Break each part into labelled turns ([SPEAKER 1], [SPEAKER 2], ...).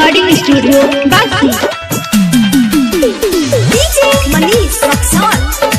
[SPEAKER 1] recording studio बासी
[SPEAKER 2] DJ Manish Raxaul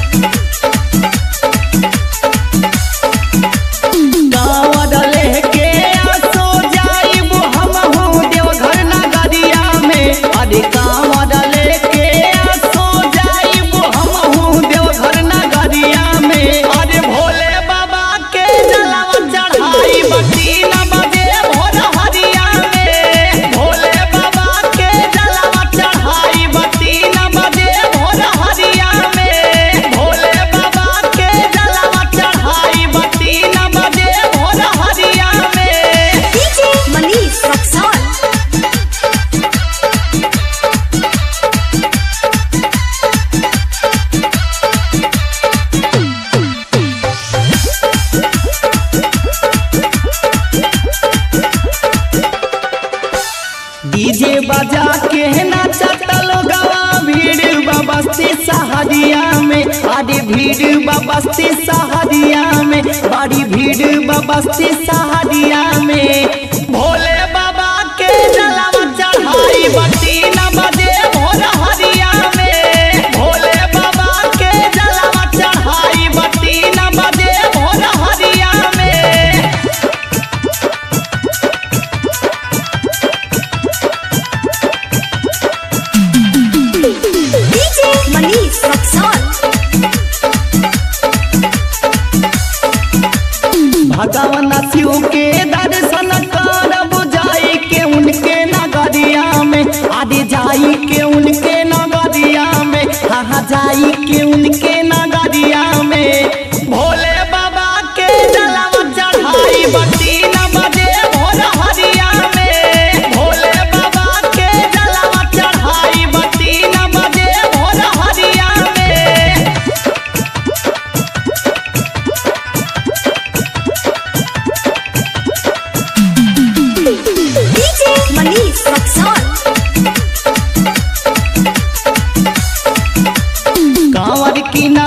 [SPEAKER 3] गाँव लेके आसो जाइब हमहू देवघर नगरिया में अरे गाँव लेके आसो जाइब हमहू देवघर नगरिया में अरे भोले बाबा के जलवा चढ़ाई तीन बजे भोर हरिया में भोले बाबा के जलवा चढ़ाई तीन बजे भोर हरिया में भोले बाबा के जलवा चढ़ाई तीन बजे भोर हरिया में
[SPEAKER 2] डीजे मनीष रक्सौल
[SPEAKER 3] डीजे बजा के नाचतल गवा भीड़ बबस्ती सहरिया में अरे भीड़ बबस्ती सहरिया में बड़ी भीड़ बबस्ती सहरिया में भोले बाबा के जलवा चढ़ाई तीन बजे भोर हरिया में भोले बाबा के जलवा चढ़ाई तीन बजे भोर हरिया में
[SPEAKER 2] डीजे मनीष रक्सौल
[SPEAKER 3] भगवान शिव के दर्शन करब जाई के उनके नगरिया में आदि जाई के उनके नगरिया में हाँ जाई के उनके नगरिया में भोले बाबा के जलवा चढ़ाई तीन बजे भोर हरिया में भोले बाबा के जलवा चढ़ाई तीन बजे भोर हरिया में
[SPEAKER 2] डीजे मनीष रक्सौल
[SPEAKER 3] कांवर की ना